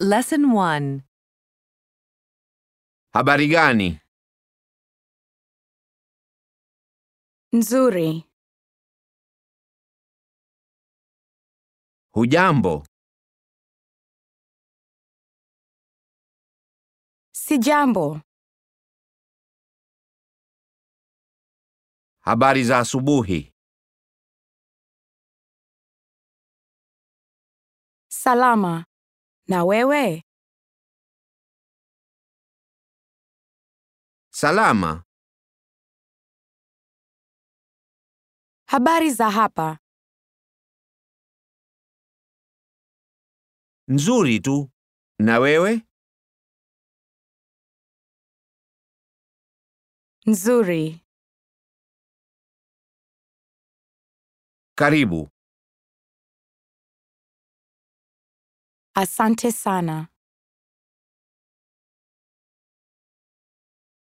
Lesson 1. Habari gani? Nzuri. Hujambo? Sijambo. Habari za asubuhi. Salama. Na wewe? Salama. Habari za hapa? Nzuri tu. Na wewe? Nzuri. Karibu. Asante sana.